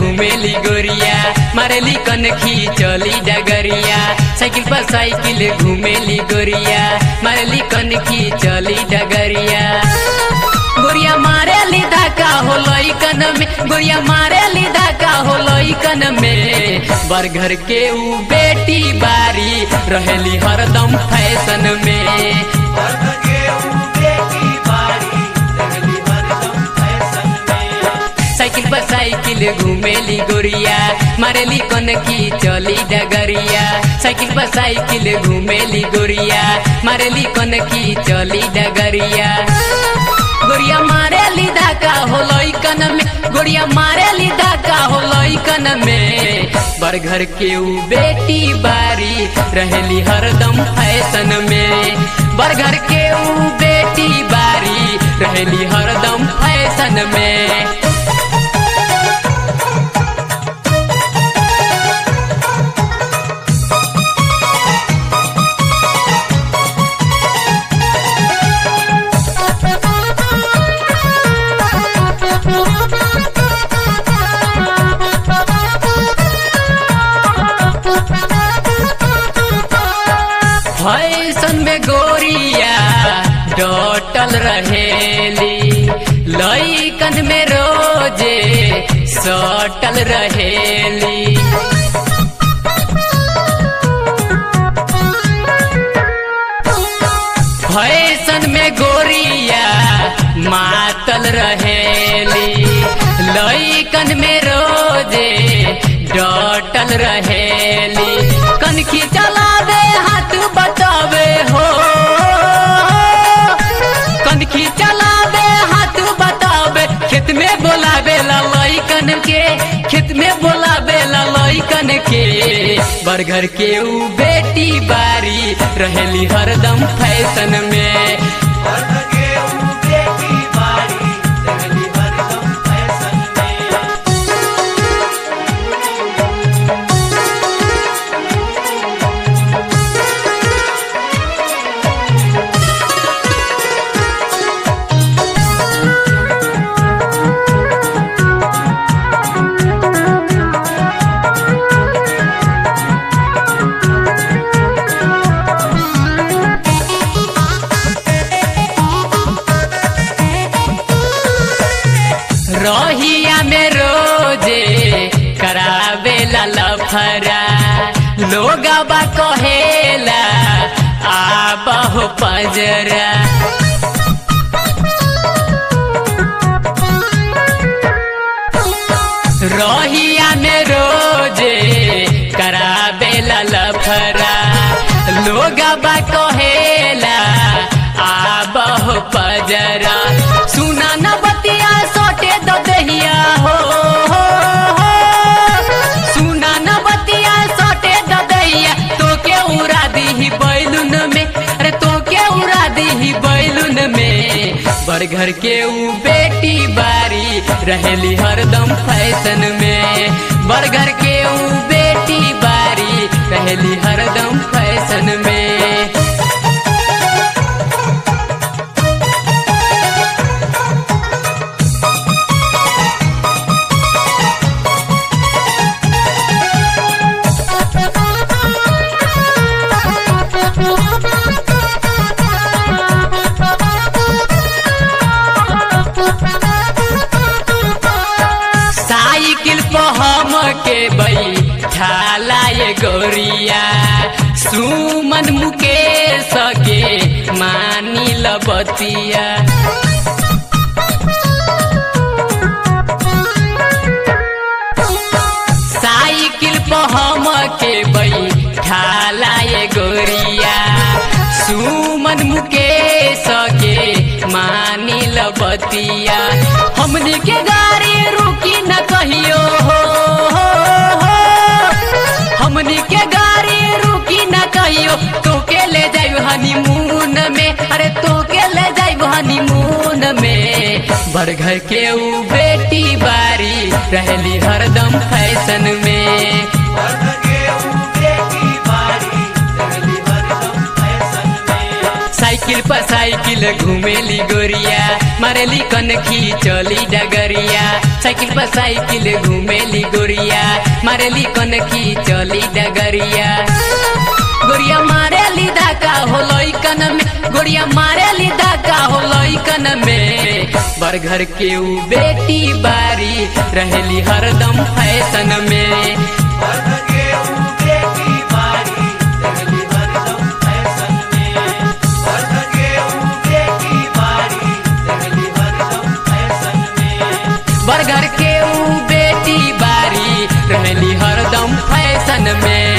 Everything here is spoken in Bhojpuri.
घूमेली गोरिया मारेली कनखी चली डगरिया साइकिल पर साइकिल घूमेली गोरिया मारेली कनखी चली डगरिया गोरिया मारेली धाका हो लइकन में गोरिया मारेली धाका हो लइकन में बरघर के ऊ बेटी बारी रहेली हरदम फैशन में साइकिल पर साइकिल घूमेली गोरिया मारेली कनकी चली डगरिया साइकिल पर साइकिल घूमेली गोरिया मारेली कनकी चली डगरिया गोरिया मारेली धाका हो लइकन में गोरिया मारेली धाका हो लइकन में बरघर के ऊ बेटी बारी रहेली हरदम फैशन में बरघर के ऊ बेटी बारी रहेली हरदम फैशन में फैशन में गोरिया डटल रहेली लइकन में रोजे सटल रहेली फैशन में गोरिया मातल रहेली लइकन में रोजे डटल रहेली कनखी चलावे हाथ बतावे हो कनखी चलावे हाथ बतावे खेत में बोलावे लइकन के खेत में बोलावे लइकन के बरघर के ऊ बेटी बारी रहेली हरदम फैशन में रहिया में रोजे करावे लफरा लोगबा कहेला आबहो पजरा रहिया में रोजे करावे लफरा लोगबा कहेला आबहो पजरा सुना न बतिया सोटे दो दहिया हो सुना न बतिया सोटे दो दहिया तो के उड़ा दी बैलून में अरे तो के उड़ा दी बैलून में बरघर के ऊ बेटी बारी रहेली हरदम फैशन में बरघर के ऊ बेटी बारी रहेली हरदम फैशन में साइकिल पर हम के बैठाला ये गोरिया सुमन मुकेश के मानी लबतिया साइकिल पर हम के बैठाला ये गोरिया सुमन मुकेश के मानी लबतिया हमनी के गाड़ी रुकी न कहियो हो हमनी के गाड़ी रुकी न कहियो तो के ले जाइब हनीमून में अरे तो के ले जाइब हनीमून में बरघर के ऊ बेटी बारी रहली हरदम फैशन में साइकिल पर साइकिल घूमेली गोरिया मारेली कनखी चली डगरिया साइकिल पर साइकिल घूमेली गोरिया मारेली कन की चली डगरिया गोरिया मारेली धाका हो लइकन में गोरिया मारेली धाका हो लइकन में बरघर के ऊ बेटी बारी रहेली हरदम फैशन में बरघर के ऊ बेटी बारी रहेली हरदम फैशन में